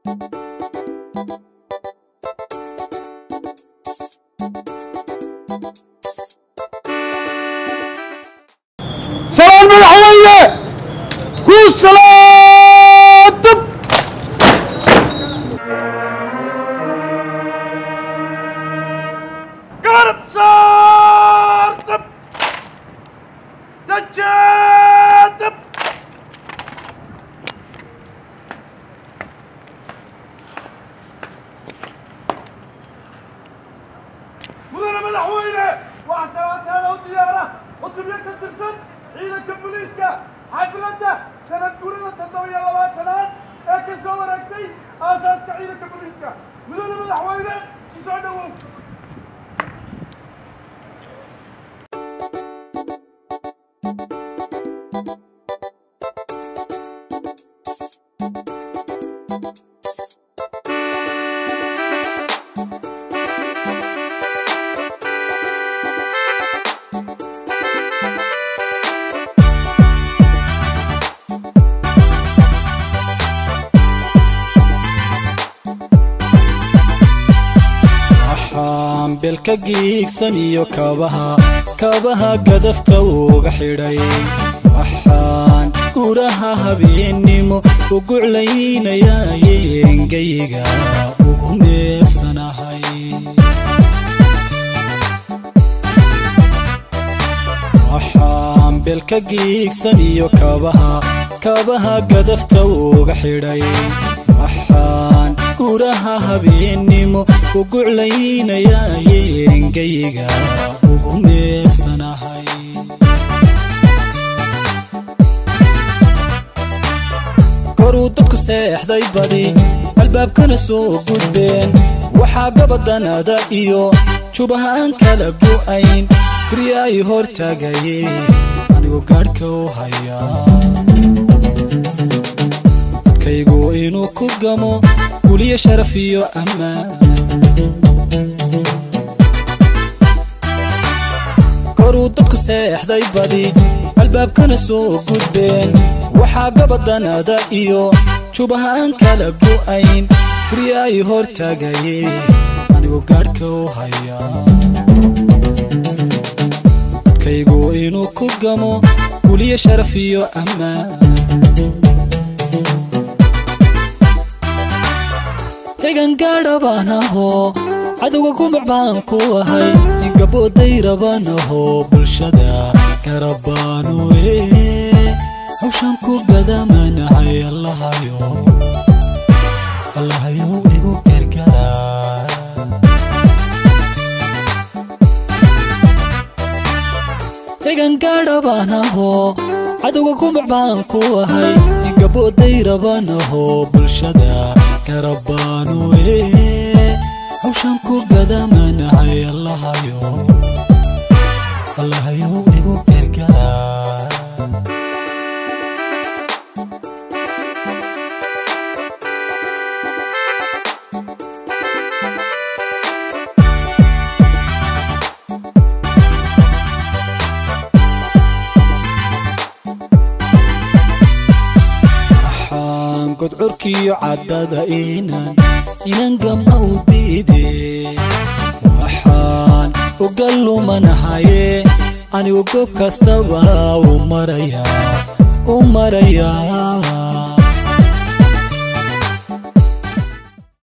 سلام مدحوية كل سلام طب قرب صار طب دجال طب مدن مدحوينة وعسوات هذا والديارة والدنيا تسترسل ciidanka booliiska xafladda sanad gurida toddoba iyo labaatanaad ee ka soo wareegtay aasaaska ciidanka booliiska mudane madaxweyne isoo dhowow waxaan beelka giigsan iyo kabaha kabaha gadafta uga xidhay waxaan guraha habeennimo u guclaynayaye engayga ugu meersanahay waxaan beelka giigsan iyo kabaha kabaha gadafta uga xidhay waxaan guraha habeennimo u guclaynayaye engayga ugu meersanahay koruu dadku seexday badi albaabkana soo gudbeen waxaa gabadanada iyo jubaha aan kala go'ayn gurya ay hor taagaye anigoo gaadhka u hayaa dadkaygu inuu ku gamo guliyo sharaf iyo ammaan koruu dadku seexday badi albaabkana soo gudbeen waxaa gabadanada iyo jubaha aan kala go'ayn gurya ay hor taagaye anigoo gaadhka u hayaa dadkaygu inuu ku gamo guliyo sharaf iyo ammaan egan gaadha baan ahoo cadowga gumuc baan ku ahay gabooday rabaan ahoo bulshada garabaanu ee hawshan ku gadamanahay allahayo allahayow igu gargara egan gaadha baan ahoo cadowga gumuc baan ku ahay gabooday rabaan ahoo bulshada garabaanu ee hawshan ku gadamanahay allahayo allahayow igu gargara waxaan godcurkiyo caddada inan inan gama u diide waxaan uga lumanahaye anigu gob kastaba u marayaa u marayaa